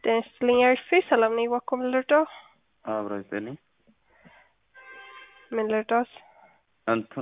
ጤና ይስጥልኝ አሪፍ ሰላም ነኝ። እባክዎ ምን ልርዳው? አብሮ ይስጥልኝ። ምን ልርዳዎት? እንትኑ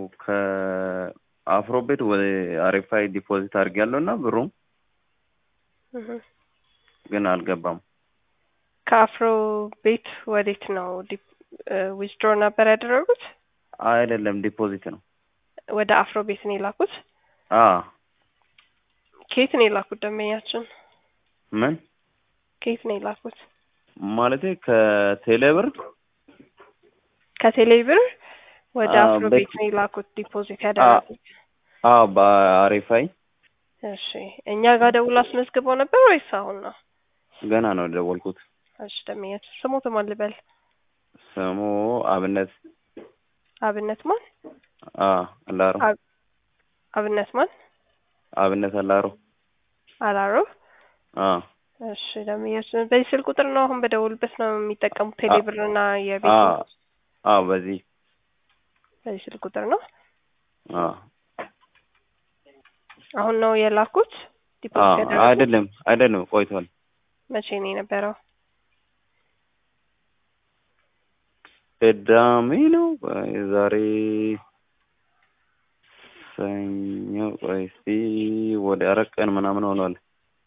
ከአፍሮ ቤት ወደ አሪፋይ ዲፖዚት አድርጌያለሁ እና ብሩም እህ ግን አልገባም። ከአፍሮ ቤት ወዴት ነው ዊዝድሮ ነበር ያደረጉት? አይደለም ዲፖዚት ነው። ወደ አፍሮ ቤት ነው የላኩት? አ ከየት ነው የላኩት ደንበኛችን? ምን ከየት ነው የላኩት? ማለቴ ከቴሌብር ከቴሌ ብር ወደ አዎ፣ አፍሮ በ- ቤት ነው የላኩት ዲፖዚት ያደረጉት? አ በአሪፋይ እሺ እኛ ጋር ደውሎ አስመዝግበው ነበር ወይስ አሁን ነው? ገና ነው የደወልኩት። እሺ ደንበኛችን ስሞት ማን ልበል? ስሙ አብነት አብነት ማን? አ አላሮ አብ- አብነት ማን? አብነት አላሮ አላሮ አ እሺ ደንበኛችን በዚህ ስልክ ቁጥር ነው አሁን በደውልበት ነው የሚጠቀሙት ቴሌ ብር እና አ የቤት አ በዚህ በዚህ ስልክ ቁጥር ነው አ አሁን ነው የላኩት አ ዲፖዚት ያደረጉት? አይደለም አይደለም ቆይቷል። መቼ ነው የነበረው? ቅዳሜ ነው የዛሬ ሰኞ ቆይ እስቲ ወደ አራት ቀን ምናምን ሆኗል።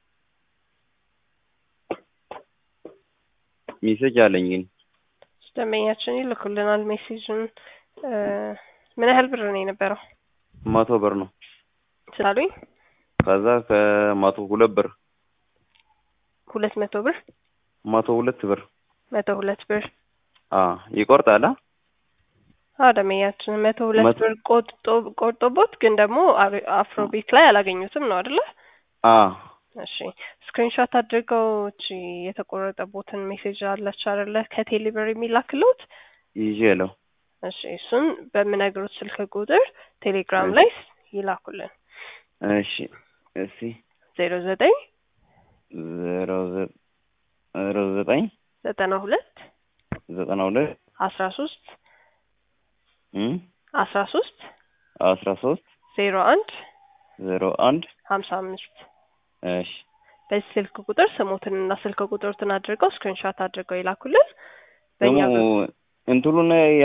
ሜሴጅ አለኝ ግን ደንበኛችን ይልኩልናል ሜሴጅን እ ምን ያህል ብር ነው የነበረው መቶ ብር ነው። ስላሉኝ ከዛ ከመቶ ሁለት ብር ሁለት መቶ ብር መቶ ሁለት ብር መቶ ሁለት ብር አ ይቆርጣል አ አዎ ደንበኛችን መቶ ሁለት መቶ- ብር ቆርጦ ቆርጦቦት ግን ደግሞ አሪ- አፍሮ ቤት ላይ አላገኙትም ነው አይደለ? አ እሺ ስክሪንሾት አድርገው እቺ የተቆረጠቦትን ሜሴጅ አለች አይደለ? ከቴሌ ብር የሚላክልዎት ይዤ ነው እሺ እሱን በምነግሩት ስልክ ቁጥር ቴሌግራም ላይ ይላኩልን እሺ እስቲ ዜሮ ዘጠኝ ዜሮ ዘ- ዜሮ ዘጠኝ ዘጠና ሁለት ዘጠና ሁለት አስራ ሶስት እም አስራ ሶስት አስራ ሶስት ዜሮ አንድ ዜሮ አንድ ሀምሳ አምስት እሺ በዚህ ስልክ ቁጥር ስሞትንና ስልክ ቁጥሮትን አድርገው ስክሪንሾት አድርገው ይላኩልን። በእኛ ደግሞ እንትኑን